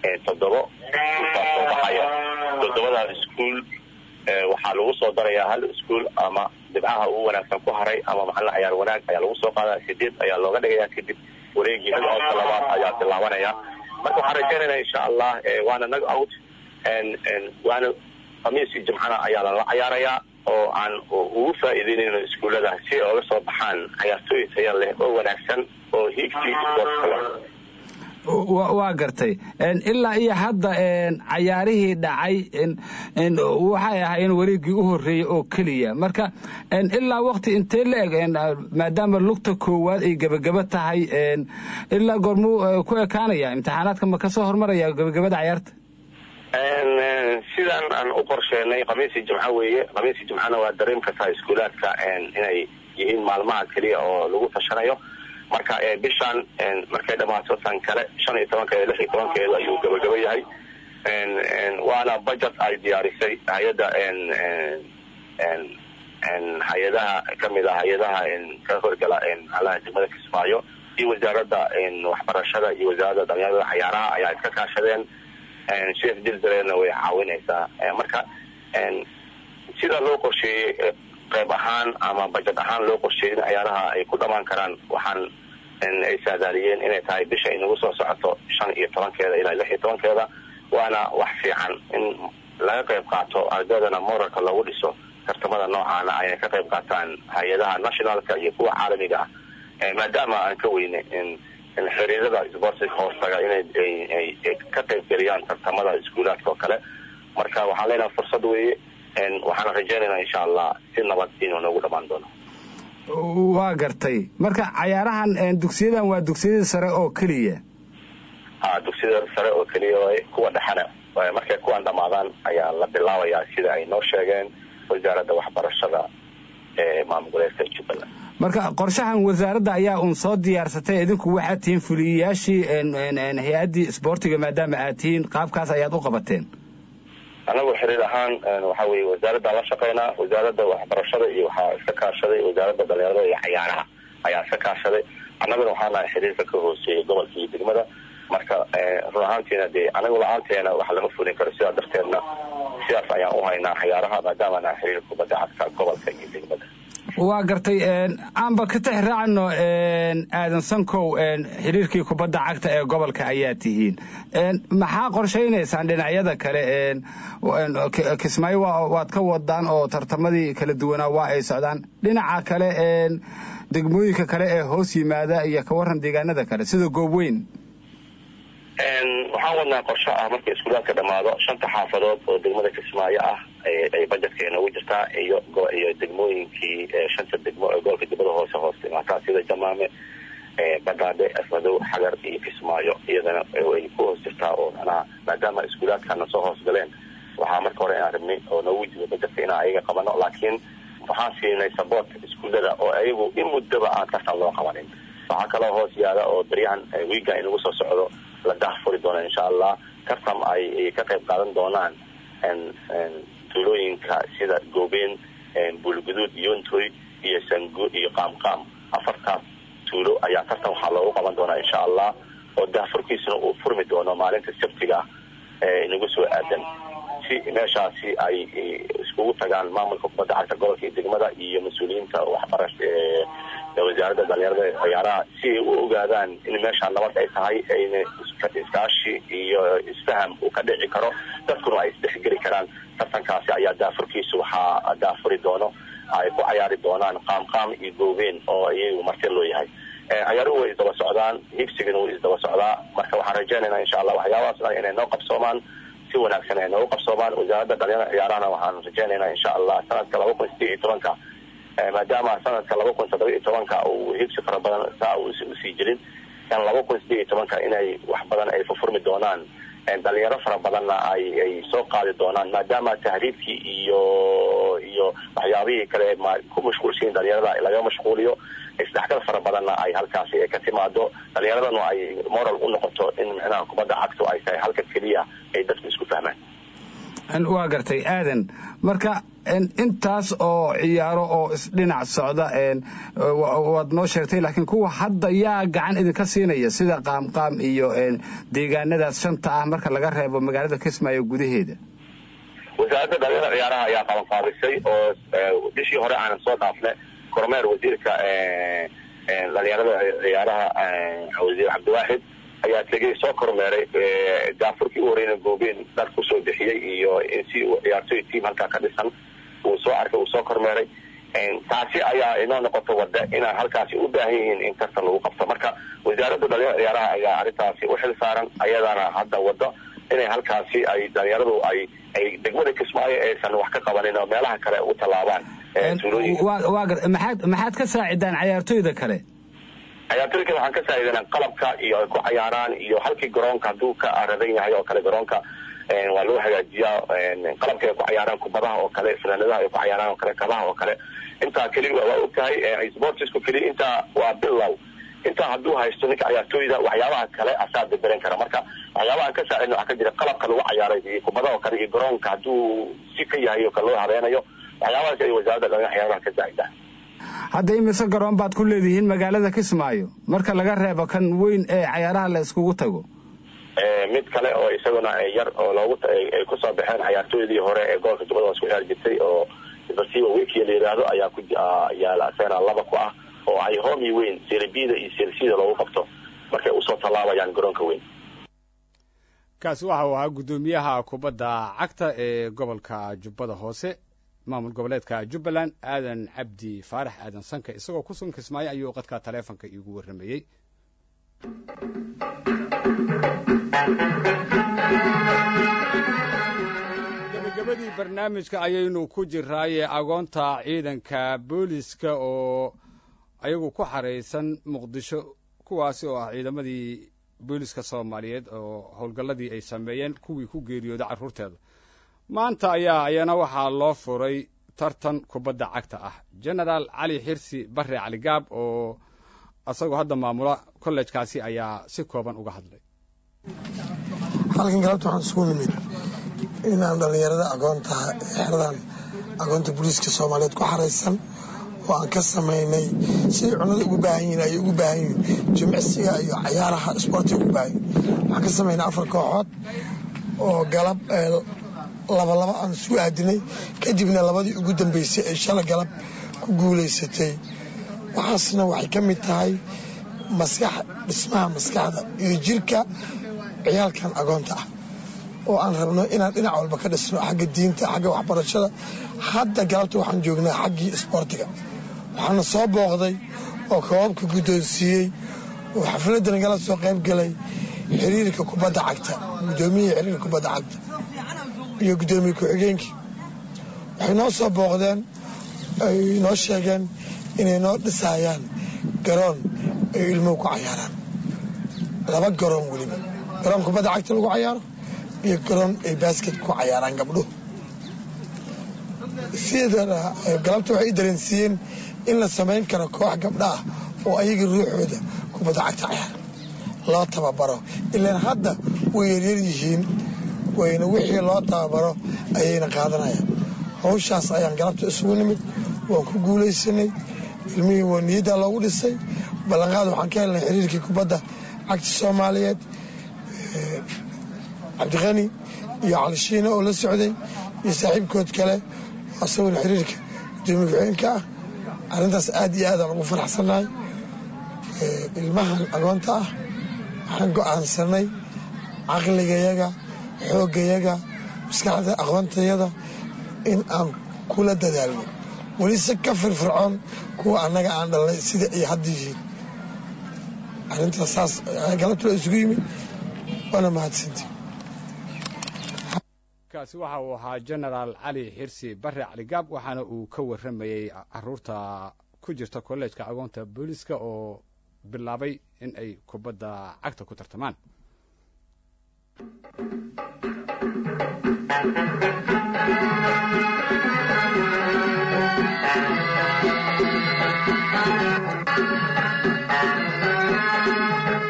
toddobo iskuulkaas soo baxaya toddobadaas iskuul waxaa lagu soo darayaa hal iskuul ama dhibcaha ugu wanaagsan ku haray ama macalin cayaar wanaag ayaa lagu soo qaadaya sideed ayaa looga dhigaya kadib wareegii nag-outka labaad ayaa bilaabanaya marka waxaan rajaynayna insha allah waana nag out waana khamiisi jimcana ayaa lala cayaarayaa oo aan ugu faa'iideynayno iskuullada si ay oga soo baxaan cayaartooy taya leh oo wanaagsan oo hiigsi sportka leh waa gartay ilaa iyo hadda cayaarihii dhacay waxay ahaayeen wareegii u horreeyey oo keliya marka ilaa wakti intee la eg maadaama lugta koowaad ay gebagaba tahay ilaa goormuu ku ekaanaya imtixaanaadka ma kasoo hormaraya gebagabada cayaarta sidaan aan u qorsheenay khamiisi jimco weeye khamiisi jimcona waa dareem kartaa iskuulaadka inay yihiin maalmaha keliya oo lagu tashanayo marka bishaan markay dhamaato tan kale shan iyo tobankeeda lix iyo tobankeeda ayuu gabagaba yahay waana budget ay diyaarisay hay-adda hay-adaha kamid a hay-adaha ka horgala macalaha degmada kismaayo iyo wasaaradda waxbarashada iyo wasaaradda dhalinyarada cayaaraha ayaa iska kaashadeen sheekh jildareedna way caawinaysaa marka sida loo qorsheeyey qayb ahaan ama bajad ahaan loo qorsheeyey in cayaaraha ay ku dhamaan karaan waxaan ay saadaaliyeen inay tahay bisha inagu soo socoto shan iyo tobankeeda ilaa lix iyo tobankeeda waana wax fiican in laga qayb qaato ardaydana moralka loogu dhiso tartamada noocaana ayay ka qayb qaataan hay-adaha nationalka iyo kuwa caalamiga ah maadaama aan ka weyne xiriirada sportiga hoostaga inay ka qayb geliyaan tartamada iskuulaadka oo kale marka waxaan leenaha fursad weeye waxaan rajaynaynaa insha allah si nabad inuu noogu dhamaan doono waa gartay marka cayaarahan dugsiyadan waa dugsiyada sare oo keliya ha dugsiyada sare oo keliya waay kuwa dhexana markay kuwan dhamaadaan ayaa la bilaabayaa sida ay noo sheegeen wasaaradda waxbarashada ee maamul goboleedka jubbaland marka qorshahan wasaaradda ayaa uun soo diyaarsatay idinku waxaad tihiin fuliyayaashii hay-addii isboortiga maadaama aad tihiin qaabkaas ayaad u qabateen anagu xiriir ahaan waxa weye wasaaradda la shaqeynaa wasaaradda waxbarashada iyo waxaa iska kaashaday wasaaradda dhalinyarada iyo cayaaraha ayaa iska kaashaday annaguna waxaa nahay xiriirka ka hooseeyay gobolka iyo degmada marka run ahaantiina dee anagu la-aanteena wax lama fulin karo sidaa darteedna sidaas ayaan u haynaa cayaaraha maadaama nahay xiriir kubadda cagta gobolka iyo degmada waa gartay aanba ka tix raacno aadan sankow xiriirkii kubadda cagta ee gobolka ayaa tihiin maxaa qorshaynaysaan dhinacyada kale kismaayo waad ka wadaan oo tartamadii kala duwanaa waa ay socdaan dhinaca kale degmooyinka kale ee hoos yimaada iyo ka waran deegaanada kale sida goobweyn waxaan wadnaa qorsho ah marka iskuulaadka dhamaado shanta xaafadood oo degmada kismaayo ah ay bajetka inoogu jirtaa iyo iyo degmooyinkii shanta degmo ee gobolka dibada hoose hoos imaataa sida jamaame badaadhe asmadow xagar iyo kismaayo iyadana ay ku hoos jirtaa oo manaha maadaama iskuulaadkana soo hoos galeen waxaa marka hore inaan rabnay oo noogu jiro bajetka inaan ayaga qabano laakiin waxaan siinay support iskuullada oo ayagu in muddaba aan tartan loo qabanin waxaa kaloo hoos yaala oo baryahan wiiga inagu soo socdo la daahfuri doono insha allah tartam ay ka qayb qaadan doonaan tuulooyinka sida goobeen buulguduud yontoy iyo sangu iyo qaamqaam afartaas tuulo ayaa tartan waxaa loogu qaban doonaa insha allah oo daahfurkiisuna uu furmi doono maalinta sabtiga ee inagu soo aadan si meeshaasi ay iskugu tagaan maamulka kubadda cagta gobolka iyo degmada iyo mas-uuliyiinta waxbarash wasaaradda dhalinyarada ciyaaraha si ay u ogaadaan in meeshaa nabad ay tahay ayna iskaashi iyo isfaham uu ka dhici karo dadkuna ay isdhexgeli karaan tartankaasi ayaa daafurkiisu waxaa daafuri doono ay ku cayaari doonaan qaamqaam iyo goobeen oo iyagu marti loo yahay cayaaruhu way isdaba socdaan higsigana wuu isdaba socdaa marka waxaan rajaynaynaa insha allah waxyaabahaas dhan inay noo qabsoomaan si wanaagsan ay noogu qabsoomaan wasaaradda dhalinyarada ciyaarahana waxaan rajaynaynaa insha allah sanadka laba kun sideed iyo tobanka maadaama sanadka laba kun toddoba iyo tobanka uu higsi fara badan saa usii jirin kan laba kun sideed iyo tobanka inay wax badan ay fufurmi doonaan dhalinyaro fara badanna ay ay soo qaadi doonaan maadaama tahriibkii iyo iyo waxyaabihii kale ku mashquulsiin dhalinyarada laga mashquuliyo isdhexgal fara badanna ay halkaasi ka timaado dhalinyaradana ay moral u noqoto in micnaha kubadda cagtu ay tahay halka keliya ay dadku isku fahmaan waa gartay aadan marka intaas oo ciyaaro oo isdhinac socda waad noo sheegtay laakiin kuwa hadda yaa gacan idinka siinaya sida qaamqaam iyo deegaanadaas shanta ah marka laga reebo magaalada kismaayo gudaheeda wasaaradda dhalinyarada ciyaaraha ayaa qabanqaabisay oo bishii hore aanan soo dhaafne kormeer wasiirka dhalinyarada ciyaaraha wasiir cabdiwaaxid ayaa tegey soo kormeeray gaafurkii u horeyna goobeen dhar kusoo bixiyey iyo si ciyaartoy team halkaa ka dhisan uu soo arkay uu soo kormeeray taasi ayaa inoo noqoto wada inaan halkaasi u baahan yihiin in tartan lagu qabto marka wasaaradda dhalinyarada ciyaaraha ayaa arrintaasi u xil saaran ayadana hadda wado inay halkaasi ay dhalinyaradu ay ay degmada kismaayo aysan wax ka qabanin oo meelaha kale u tallaabaan maxaad maxaad ka saacidaan cayaartoyda kale cayaartoyda kale waxaan ka saacidanaa qalabka iyo ay ku cayaaraan iyo halkii garoonka hadduu ka aradan yahay oo kale garoonka waa loo hagaajiyaa qalabka ay ku cayaaraan kubadaha oo kale fanaanadaha ay ku cayaaraan oo kale kabaha oo kale intaa keliya waa og tahay sportsku keliya intaa waa bilow intaa hadduu haysto ninka cayaartooyda waxyaabaha kale asaa beberan kara marka waxyaabaha aan ka saacidna waxaa ka jira qalabka lagu cayaaray iyo kubadaha oo kale iyo garoonka hadduu si ka yahay oo kale loo habeenayo waxyaabahaas ay wasaaradda dhalinyarada ciyaaraha ka saacidaan hadda imise garoon baad ku leedihiin magaalada kismaayo marka laga reebo kan weyn ee cayaaraha la iskugu tago mid kale oo isaguna yar oo loogu ay kusoo baxeen cayaartooydii hore ee gobolka jubbada hoos ku ciyaar jirtay oo basiba wikiya la yidhaahdo ayaa ku yaala asagana laba ku ah oo ay homi weyn serbida iyo sersida loogu qabto markay usoo tallaabayaan garoonka weyn kaasi waxa uu ahaa guddoomiyaha kubadda cagta ee gobolka jubbada hoose maamul goboleedka jubbaland aadan cabdi faarax aadan sanka isagoo ku sugan kismaayo ayuu qadka taleefonka iigu warramayey gabagabadii barnaamijka ayaynu ku jiraaye agoonta ciidanka booliska oo ayagu ku xaraysan muqdisho kuwaasi oo ah ciidamadii booliska soomaaliyeed oo howlgalladii ay sameeyeen kuwii ku geeriyooda carruurteeda maanta ayaa ayana waxaa loo furay tartan kubadda cagta ah genaraal cali xirsi barre caligaab oo isagoo hadda maamula kollejkaasi ayaa si kooban uga hadlay halkan galabta waxaan isugu nimid inaan dhallinyarada agoontaha ee xeradan agoonta booliiska soomaaliyeed ku xaraysan oo aan ka samaynay siday cunada ugu baahan yihiin ayay ugu baahan yihiin jimicsiga iyo cayaaraha isboortiga ugu baahan yihin waxaan ka samaynay afar kooxood oo galab labalaba aan isu aadinay kadibna labadii ugu dambeysay ee shala galab ku guulaysatay waxaasna waxay ka mid tahay maskax dhismaha maskaxda iyo jirka ciyaalkan agoonta ah oo aan rabno inaan dhinac walba ka dhisno xagga diinta xagga waxbarashada hadda galabta waxaan joognaa xaggii isboortiga waxaana soo booqday oo koobabka guddoonsiiyey oo xafladdan gala soo qayb galay xiriirka kubadda cagta guddoomiyihii xiriirka kubadda cagta iyo guddoomiye ku-xigeenkii waxay noo soo booqdeen ay noo sheegeen inay noo dhisayaan garoon ay ilmuhu ku cayaaraan laba garoon weliba garoon kubadda cagta lagu cayaaro iyo garoon ay baasket ku cayaaraan gabdhuhu sidana galabta waxay i dareensiiyeen in la samayn karo koox gabdha ah oo ayaga ruuxooda kubadda cagta cayaara loo tababaro ilaan hadda way yaryar yihiin wayna wixii loo tababaro ayayna qaadanayaan hawshaas ayaan galabta isugu nimid waan ku guulaysanay ilmihii waa niyaddaa loogu dhisay ballanqaad waxaan ka helnay xiriirkii kubadda cagta soomaaliyeed cabdiqani iyo calishiina oo la socday iyo saaxiibkood kale asaguna xiriirka gudoomiye ku-xigeenka ah arrintaas aad iyo aadaan ugu faraxsannahay ilmahan agoonta ah waxaan go'aansanay caqligayaga xooggayaga maskaxda aqoontayada in aan kula dadaalno weli si ka firfircoon kuwa annaga aan dhalnay sida ay hadda yihiin arrintaas saas galabta la isugu yimid waana mahadsanti kaasi waxa uu ahaa genaraal cali xirsi barre caligaab waxaana uu ka warramayey caruurta ku jirta kollejka agoonta booliska oo bilaabay in ay kubadda cagta ku tartamaan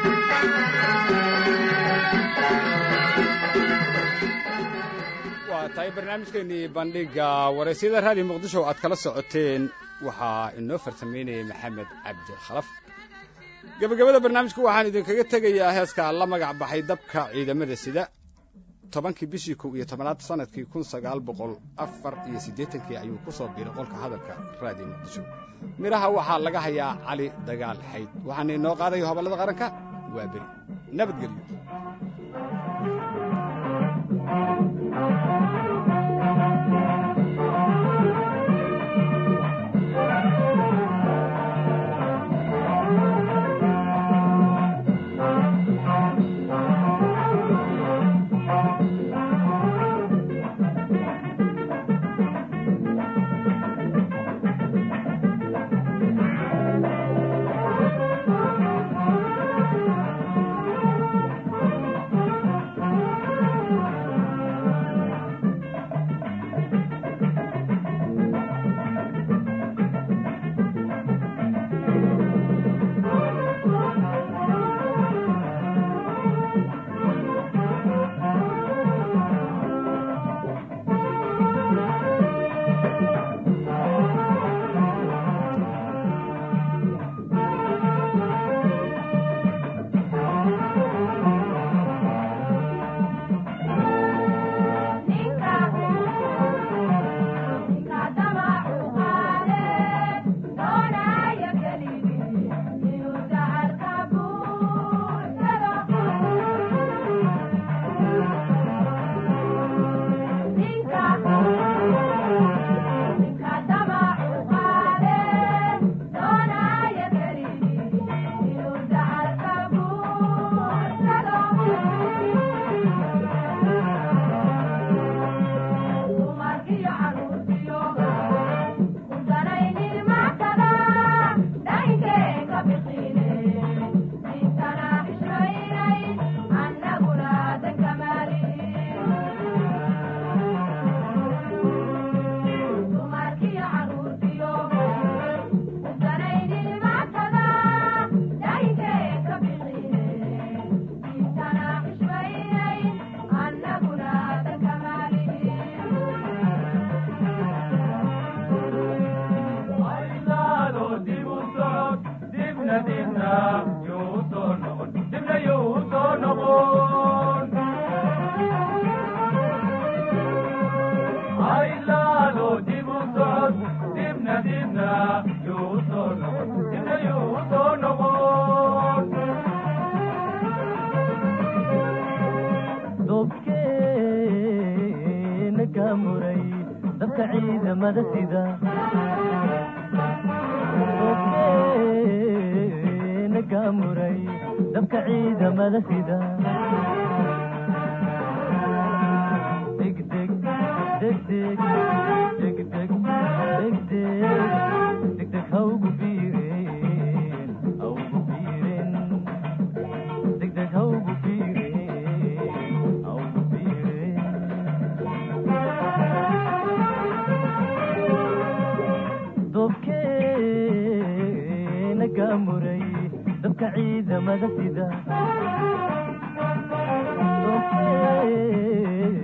waa tahay barnaamijkeenii bandhiga waraysyada raadiyo muqdisho aad kala socoteen waxaa inoo farsameynayay maxamed cabdi khalaf gebagabada barnaamijka waxaan idinkaga tegayaa heeska la magac baxay dabka ciidamada sida tobankii bishii kow iyo tobanaad sanadkii kun sagaal boqol afar iyo siddeetankii ayuu ku soo biiray qolka hadalka raadiyo muqdisho midhaha waxaa laga hayaa cali dagaal xayd waxaana inoo qaadayo hobollada qaranka waa beri nabadgelyo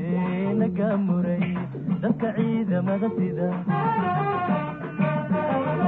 dadka ciidamada sida